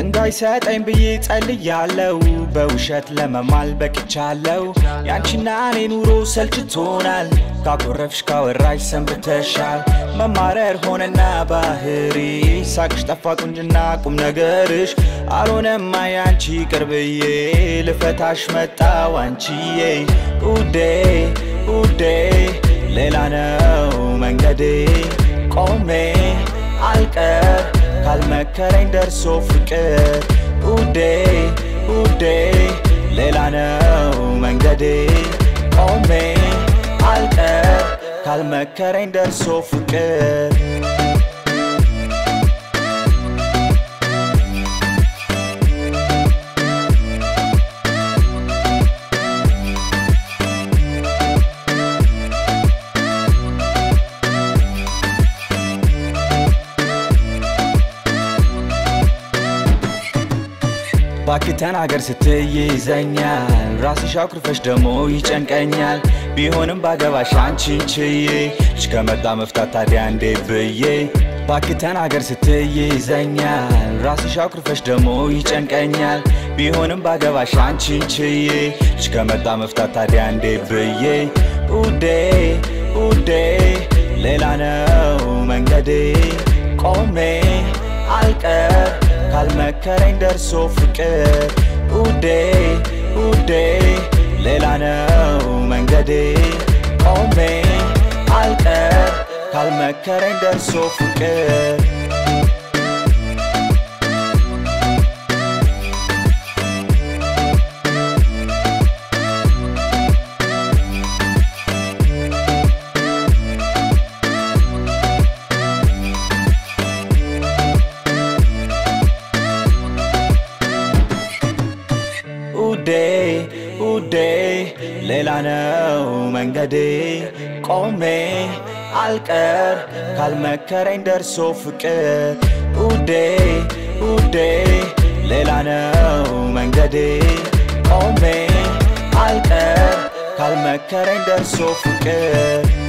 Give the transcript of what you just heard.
እንዳይሰጠኝ ብዬ ጸልያለው በውሸት ለመማል በቅቻለው ያንቺና እኔ ኑሮ ሰልችቶናል ካኮረፍሽ ካወራሽ ሰንብተሻል መማረር ሆነና ባህሪ ሳቅሽ ጠፋ ቁንጅና ቁም ነገርሽ አልሆነማ ያንቺ ቅርብዬ ልፈታሽ መጣው አንቺዬ ውዴ ውዴ ሌላ ነው መንገዴ ቆሜ አልቀር ካልመከረኝ ደርሶ ፍቅር ውዴ ውዴ ሌላ ነው መንገዴ ቆሜ አልቀር ካልመከረኝ ደርሶ ፍቅር ባክህ ተናገር ስትይ ይዘኛል ራስሽ አኩርፈሽ ደሞ ይጨንቀኛል ቢሆንም ባገባሽ አንቺን ችዬ ልጅ ከመጣ መፍታት ታዲያ እንዴት ብዬ ባክህ ተናገር ስትይ ይዘኛል ራስሽ አኩርፈሽ ደሞ ይጨንቀኛል ቢሆንም ባገባሽ አንቺን ችዬ ልጅ ከመጣ መፍታት ታዲያ እንዴት ብዬ ውዴ ውዴ ሌላ ነው መንገዴ ቆሜ አልቀር ካልመከረኝ ደርሶ ፍቅር ውዴ ውዴ ሌላ ነው መንገዴ ቆሜ አልቀር ካልመከረኝ ደርሶ ፍቅር ውዴ ውዴ ሌላ ነው መንገዴ ቆሜ አልቀር ካልመከረኝ ደርሶ ፍቅር ውዴ ውዴ ሌላ ነው መንገዴ ቆሜ አልቀር ካልመከረኝ ደርሶ ፍቅር